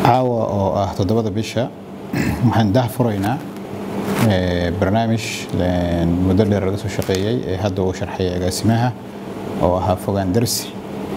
caawa oo ah toddobada bisha waxaan dah furaynaa barnaamij muddo dheer laga soo shaqeeyey ee hadda uu sharxay agaasimaha oo ahaa fogaan darsi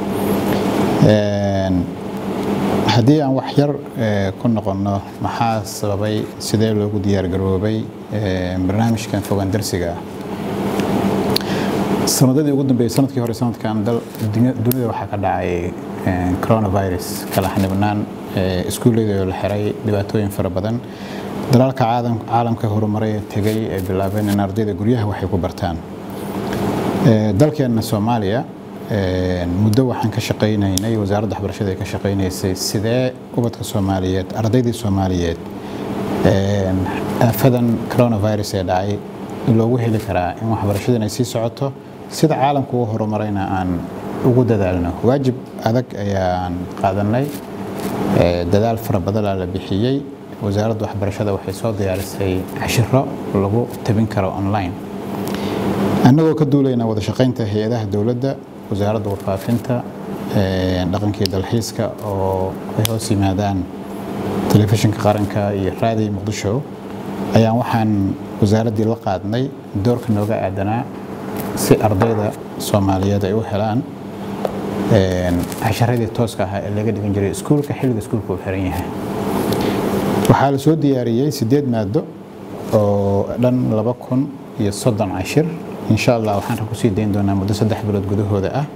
haddii aan wax yar ku noqonno maxaa sababay sidee loogu diyaargaroobay barnaamijkan fogaan darsiga ah sanadadii ugu dambeeyey sanadkii hore sanadkan dunida waxaa ka dhacay coronavirus kala xanibnaan iskuulleyda oo la xiray dhibaatooyin fara badan dalalka caalamka horumaray ee tegay ay bilaabeen in ardayda guryaha waxay ku bartaan dalkeenna soomaaliya muddo waxaan ka shaqaynaynay wasaaradda waxbarashada ay ka shaqaynaysay sidee ubadka soomaaliyeed ardaydii soomaaliyeed aafadan coronavirus ee dhacay loogu heli karaa in waxbarashada ay sii socoto sida caalamka u horumarayna aan ugu dadaalno waajib adag ayaan qaadanay dadaal fara badanaa la bixiyey wasaaradda waxbarashada waxay soo diyaarisay cashiro lagu tabin karo online annagoo ka duulayna wada shaqaynta hay-adaha dowladda wasaaradda warfaafinta dhaqankii dalxiiska oo ay hoos yimaadaan telefishinka qaranka iyo raadiyo muqdisho ayaan waxaan wasaaraddii la qaadnay doorka nooga aadanaa si ardayda soomaaliyeed ay u helaan casharadii tooska ahaa ee laga dhigan jiray iskuulka xilliga iskuulka uu xiran yahay waxaa la soo diyaariyey sideed maado oo dhan laba kun iyo soddon cashir insha allah waxaan kusii dayn doonaa muddo saddex bilood gudahooda ah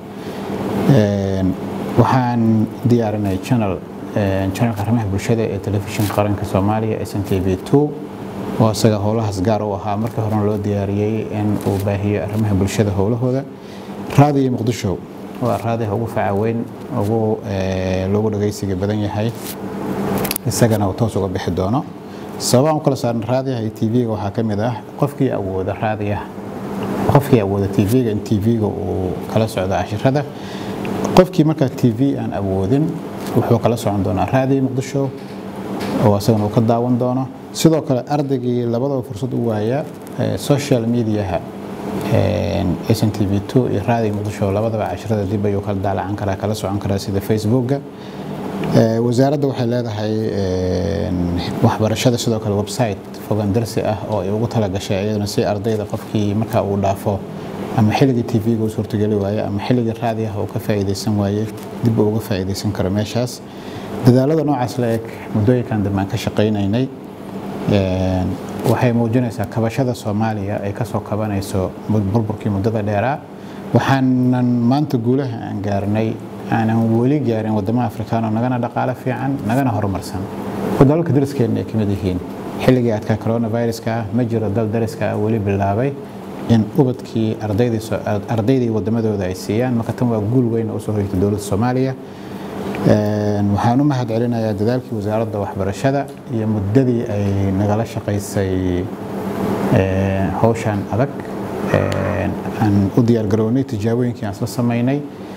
waxaan diyaarinay channel channelka arrimaha bulshada ee telefishinka qaranka soomaaliya s n t v two oo isaga howlahaas gaar u ahaa markii horena loo diyaariyey in uu baahiyo arrimaha bulshada howlahooda raadiyo muqdisho waa raadiha ugu facaweyn ugu loogu dhagaysiga badan yahay isagana uu toos uga bixi doono sababaan u kala saaran raadiyaha iyo tv-ga waxaa ka mid ah qofkii awooda raadiyaha qofkii awooda tv-ga in tv-ga uu kala socdo cashirada qofkii markaa tv aan awoodin wuxuu kala socon doonaa raadiyo muqdisho oo isagana uu ka daawan doono sidoo kale ardaygii labadaba fursad u waaya social mediaha s n t v two iyo raadiyo muqdisho labadaba cashirada dib ayuu kala daalacan karaa kala socon karaa sida facebookga wasaaradda waxay leedahay waxbarashada sidoo kale website fogaan darsi ah oo ay ugu talagashay iyaduna si ardayda qofkii markaa uu dhaafo ama xilligii tv-ga uu suurtogeli waaye ama xilligii raadiyaha uu ka faa'iidaysan waaye dib uu uga faa'iidaysan karo meeshaas dadaalada noocaas la eg muddooyinkan dambe aan ka shaqaynaynay waxay muujinaysaa kabashada soomaaliya ay kasoo kabanayso burburkii muddada dheeraa waxaanan maanta guulaha aan gaarnay aanan weli gaarin wadamaha afrikaan oo nagana dhaqaale fiican nagana horumarsan dalalka dariskeenna ay kamid yihiin xilligii adkaa coronaviruska ah ma jiro dal dariska ah weli bilaabay in ubadkii ardaydii wadamadooda ay siiyaan marka tan waa guul weyn oo usoo hoytay dowladda soomaaliya waxaan u mahad celinayaa dadaalkii wasaaradda waxbarashada iyo muddadii ay nagala shaqaysay howshan adag aan u diyaargarownay tijaabooyinkii aan isla samaynay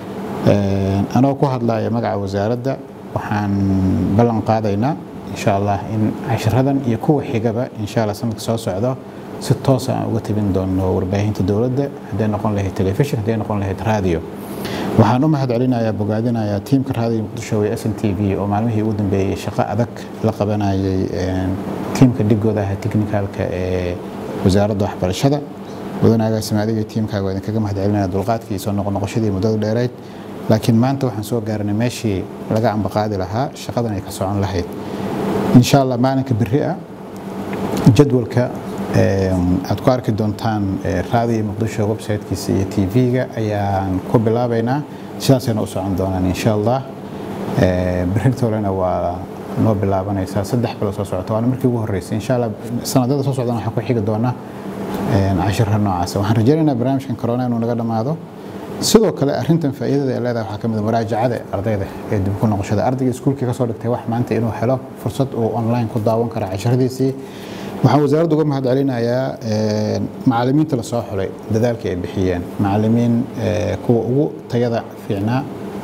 anoo ku hadlaya magaca wasaaradda waxaan ballan qaadaynaa insha allah in cashiradan iyo kuwa xigaba insha allah sanadka soo socdo si toosa aan uga tabin doono warbaahinta dowladda hadday noqon lahayd telefishin hadday noqon lahayd raadiyo waxaan u mahad celinayaa bogaadinayaa tiimka raadiyo muqdisho ee s n t v oo maalmihii ugu dambeeyey shaqo adag la qabanayay tiimka dhigooda ah technicalka ee wasaaradda waxbarashada mudan agaasima adiga tiimkaaga waa idinkaga mahad celinaya dulqaadkii soo noqonoqoshadii muddada dheerayd laakiin maanta waxaan soo gaarnay meeshii laga ambaqaadi lahaa shaqadan ay ka socon lahayd insha allah maalinka beri ah jadwalka aad ku arki doontaan raadiyo muqdisho websitekiisa iyo tv-ga ayaan ku bilaabaynaa sidaasayna u socon doonaan insha allah berintolena waa noo bilaabanaysaa saddex bilo soo socota waana markii ugu horreysay insha allah sanadada soo socdana waxaan ku xigi doonaa cashirra noocaas waxaan rajaynaynaa barnaamijkan corona inuu naga dhammaado sidoo kale arintan faa'iidada ay leedahay waxaa ka mid muraajacada ardayda ee dib ku noqoshada ardayga iskuulkii kasoo dhigtay wax maanta inuu helo fursad uu online ku daawan kara cashiradiisii waxaan wasaaradda uga mahad celinayaa macalimiinta lasoo xulay dadaalkii ay bixiyeen macalimiin kuwa ugu tayada fiicnaa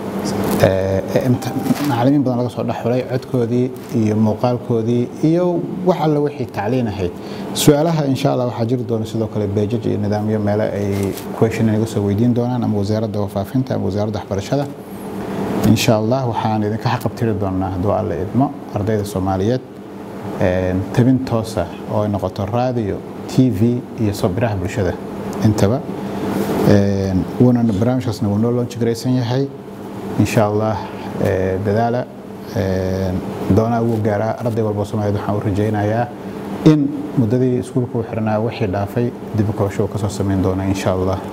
macalimiin badan laga soo dhex xulay codkoodii iyo muuqaalkoodii iyo wax alle wixii tacliin ahayd su-aalaha insha allah waxaa jiri doona sidoo kale beejaj iyo nidaamyo meele ay question inaga soo weydiin doonaan ama wasaaradda wafaafinta ama wasaaradda waxbarashada insha allah waxaan idinka xaqabtiri doonaa hadduu alla idmo ardayda soomaaliyeed tabin toosa oo ay noqoto raadiyo t v iyo sobiraha bulshada intaba wuuna barnaamijkaasna wuu noo loonji garaysan yahay insha allah dadaala doonaa wuu gaaraa arday walbo soomaaliyeed waxaan u rajaynayaa in muddadii iskuulka u xirnaa wixii dhaafay dib u kabasho kasoo samayn doona insha allah